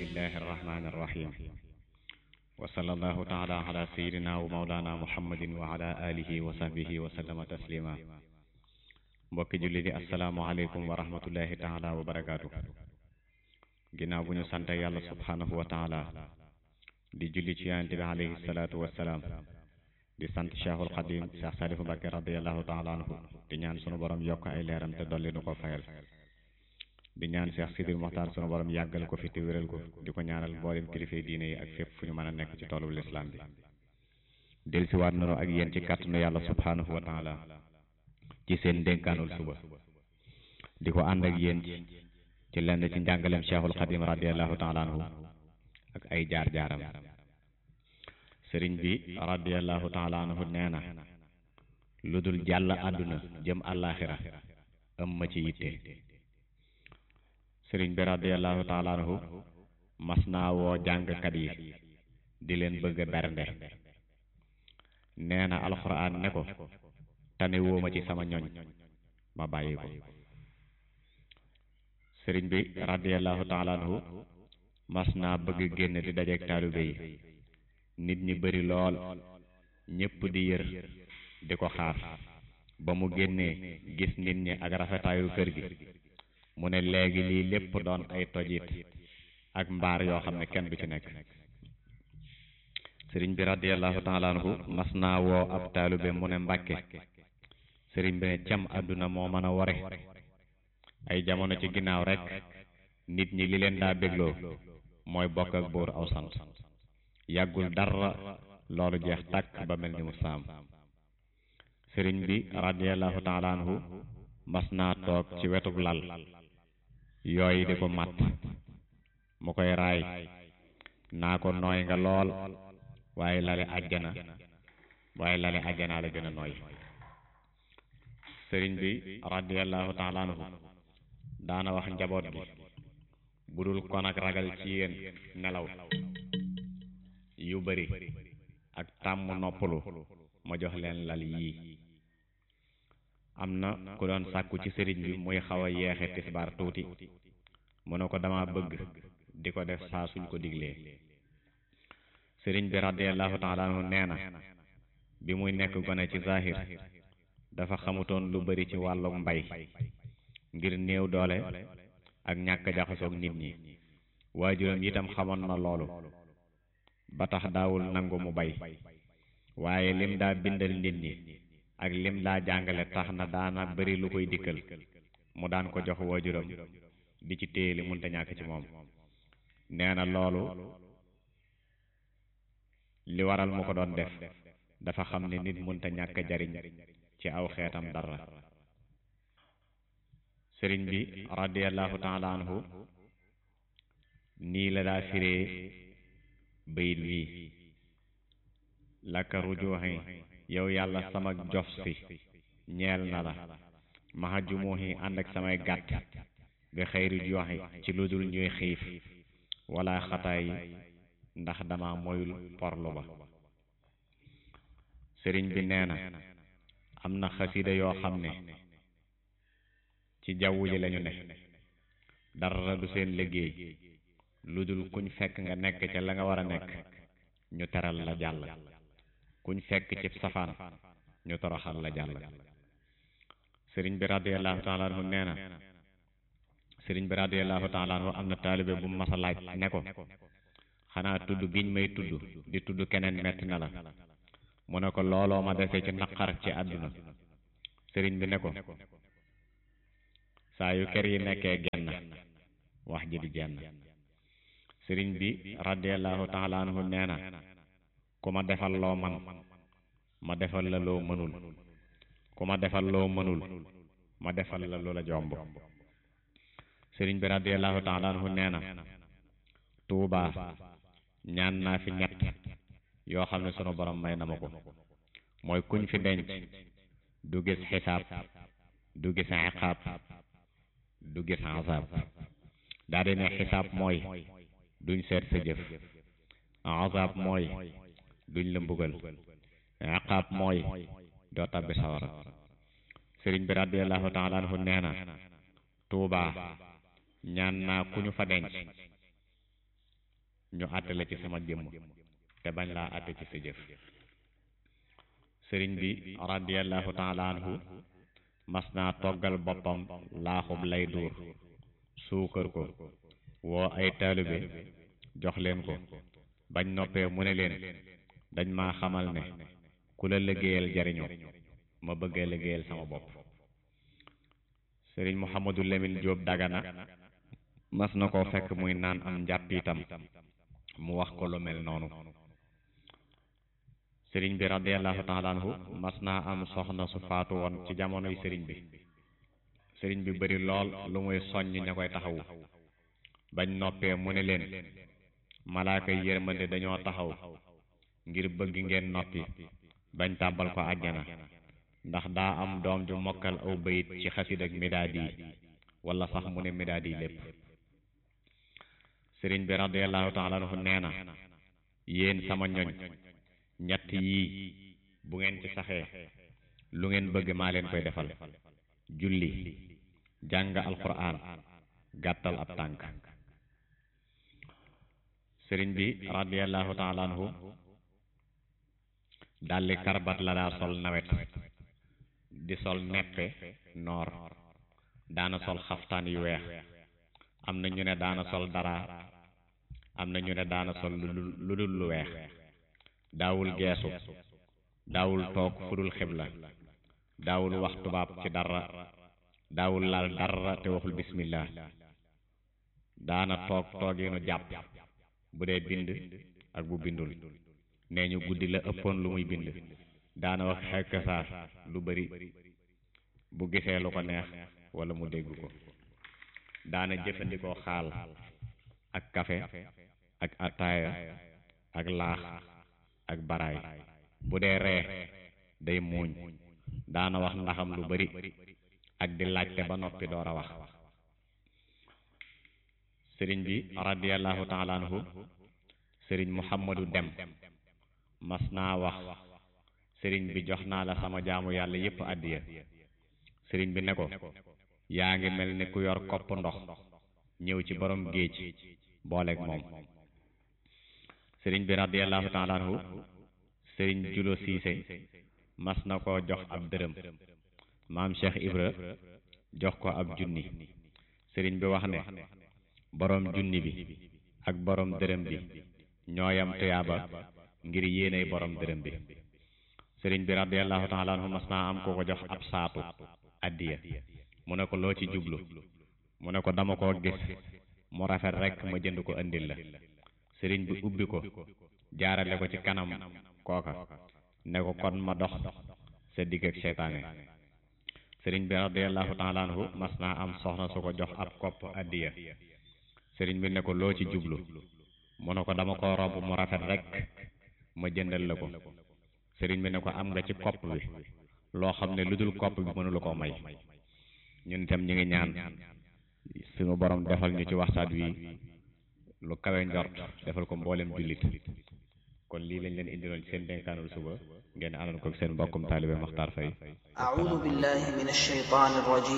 bismillahi arrahmani irrahim wa sallallahu taala ala sayidina wa maulana muhammadin wa ala alihi wa sahbihi wa sallama taslima mbokki julli di asalaamualeykum wa rahmatullahi taala wa barakaatu ginnaaw bu ñu sante yàlla subhanahu wa taala di julli ci yonente bi alayhi salaatu wassalaam di sant cheikhul xadim cheikh salifu mbàkke radiallahu taala anhu di ñaan sunu borom yokk ay leeram te dolli nu ko fayal di ñaan cheikh sidil moxtaar sunu borom yàggal ko fi te wéral ko di ko ñaanal mboolem kilifay diine yi ak fépp fu ñu mën a nekk ci toolu lislaam bi delsiwaat nanu ak yéen ci kàttanu yàlla subhanahu wa taala ci seen dénkaanul suba di ko ànd ak yéen ci lenn ci njàngaleem cheikhul xadim radiallahu taala anhu ak ay jaar-jaaram sëriñ bi radiallahu taala anhu nee na lu dul jàll àdduna jëm àllaaxira ëm ma ci yitte sëriñ bi radiallahu taala anhu mas naa woo jàngkat yi di leen bëgg a bernde nee na alxuraan ne ko tane woo ma ci sama ñoñ ma bàyyi ko sëriñ bi radiallahu taala anhu mas naa bëgg génn di dajeek taalibe yi nit ñi bari lool ñépp di yër di ko xaar ba mu génnee gis nit ñi ak rafetaayu kër gi mu ne léegi lii lépp doon ay tojit ak mbaar yoo xam ne kenn du ci nekk sëriñ bi radiallahu taala anhu mas naa woo ab taalibe mu ne mbàkke sëriñ bi ne cam àdduna moo mën a ware ay jamono ci ginnaaw rek nit ñi li leen daa bégloo mooy bokk ak buur aw sant yàggul dara loolu jeex tàkk ba mel ni mu saam sëriñ bi radiallahu taala anhu mas naa toog ci wetug lal yooyu di ko matt mu koy raay naa ko nooy nga lool waaye lale àjjana waaye lale àjjanaa la gën a nooy sëriñ bi radiallahu taala anhu daana wax njaboot gi bu dul kon ak ragal ci yéen nelaw yu bari ak tàmm noppalu ma jox leen lal yii am na ku doon sàkku ci sëriñ bi muy xaw a yeexe tisbaar tuuti mu ne ko dama bëgg di ko def saa suñ ko diglee sëriñ bi radiallahu taala anhu nee na bi muy nekk gone ci zahir dafa xamutoon lu bari ci wàllu mbay ngir néew doole ak ñàkk jaxasoog nit ñi waajuram itam xamoon na loolu ba tax daawul nangu mu bay waaye lim daa bindal nit ñi ak lim daa jàngale tax na daana bari lu koy dikkal mu daan ko jox waajuram di ci téye li munta ñàkk ci moom nee na loolu li waral mu ko doon def dafa xam ne nit munta ñàkk jariñ ci aw xeetam dara sëriñ bi radiallahu taala anhu nii la daa firee bayit wii laka rujuuxi yow yàlla sama jof si ñeel na la maxa jumuuxi ànd ak samay gàtt bi xëyri joxi ci lu dul ñuy xiif wala xataay ndax dama moyul porlu ba sëriñ bi nee na am na xasida yoo xam ne ci jaww ji lañu ne dara du seen liggéey lu dul kuñ fekk nga nekk ca la nga war a nekk ñu teral la jàll kuñ fekk ci safaan ñu toroxal la jàll sëriñ bi radiallahu taala anhu nee na sëriñ bi radiallahu taala anhu am na taalibe bu mas a laaj ne ko xanaa tudd giñ may tudd di tudd keneen metti na la mu ne ko looloo ma dese ci naqar ci àdduna sëriñ bi ne ko saa yu kër yi nekkee genn wax ji di jenn sëriñ bi radiallahu taala anhu nee na ku ma defal loo man ma defal la loo mënul ku ma defal loo mënul ma defal la lu la jomb sëriñ bi radiallahu taala anhu nee na tuubaa ñaan naa fi ñett yoo xam ne sunu borom may na ma ko mooy kuñ fi denc du gis xisaab du gis iqaab du gis azab daa di ne xisaab mooy duñ seet sa jëf azab mooy duñ la mbugal iqaab mooy doo tabbi sawara sëriñ bi radiallahu taala anhu nee na tuubaa ñaan naa ku ñu fa denc ñu àtte la ci sama jëmm te bañ laa àtte ci sa jëf sëriñ bi radiallahu taala anhu mas naa toggal boppam laaxub lay duur suukar ko woo ay taalibe jox leen ko bañ noppee mu ne leen dañ maa xamal ne ku la liggéeyal jariñu ma bëggee liggéeyal sama bopp sëriñ Mouhamadou Lamine Diop Dagana mas na koo fekk muy naan am njàpp itam mu wax ko lu mel noonu sëriñ bi radiallahu taala anhu mas naa am soxna su faatu woon ci jamonoy sëriñ bi sëriñ bi bari lool lu muy soññ ña koy taxawu bañ noppee mu ne leen malaaka yi yërmande dañoo taxaw ngir bëgg ngeen noppi bañ tàbbal ko àjjana ndax daa am doom ju mokkal aw bayit ci xasid ak midaad yi wala sax mu ne midaad yi lépp sëriñ bi radiallahu taala anhu nee na yéen sama ñoñ ñett yii bu ngeen ci saxee lu ngeen bëgg maa leen koy defal julli jàng alquran gàttal ab tànk sëriñ bi radiallahu taala anhu dalli karbat la daa sol nawet di sol neppe noor daana sol xaftaan yu weex am na ñu ne daana sol dara am na ñu ne daana sol lu dul lu weex daawul geesu daawul toog fudul xibla daawul wax tubaab ci dara daawul laal dara te waxul bismillah daana toog tooginu jàpp bu dee bind ak bu bindul nee ñu guddi la ëppoon lu muy bind daana wax xekk saa lu bari bu gisee lu ko neex wala mu dégg ko daana jëfandikoo xaal ak kafe ak ataaya ak laax ak baraay bu dee ree day muuñ daana wax ndaxam lu bari ak di laajte ba noppi door a wax sëriñ bi radiallahu taala anhu sëriñ muhammadu dem mas naa wax sëriñ bi jox naa la sama jaamu yàlla yépp àddiya sëriñ bi ne ko yaa ngi mel ni ku yor kopp ndox ñëw ci borom géej booleeg moom sëriñ bi radiallahu taala anhu sëriñ julo siise mas na ko jox ab dërëm maam cheikh ibra jox ko ab junni sëriñ bi wax ne borom junni bi ak borom dërëm bi ñooyam tuyaaba ngir yéenay borom dërëm bi sëriñ bi radiallahu taala anhu mas naa am ko ko jox ab saatu addiya mu ne ko loo ci jublu mu ne ko dama koo gis mu rafet rek ma jënd ko andil la sëriñ bi ubbi ko jaarale ko ci kanam kooka ne ko kon ma dox sa digg ak seytaane sëriñ bi radiallahu taala anhu mas naa am soxna su ko jox ab kopp addiya sëriñ bi ne ko loo ci jublu mu ne ko dama ko robb mu rafet rek ma jëndal la ko sëriñ bi ne ko am nga ci kopp bi loo xam ne lu dul kopp bi mënula koo may ñun itam ñu ngi ñaan suñu borom defal ñu ci waxtaan wi lu kawe njort defal ko mboolem jullit kon lii lañ leen indiloon ci seen dénkaanul suba ngeen àndoon ko seen mbokkum taalibe Maxtaar Fay أعوذ بالله من الشيطان الرجيم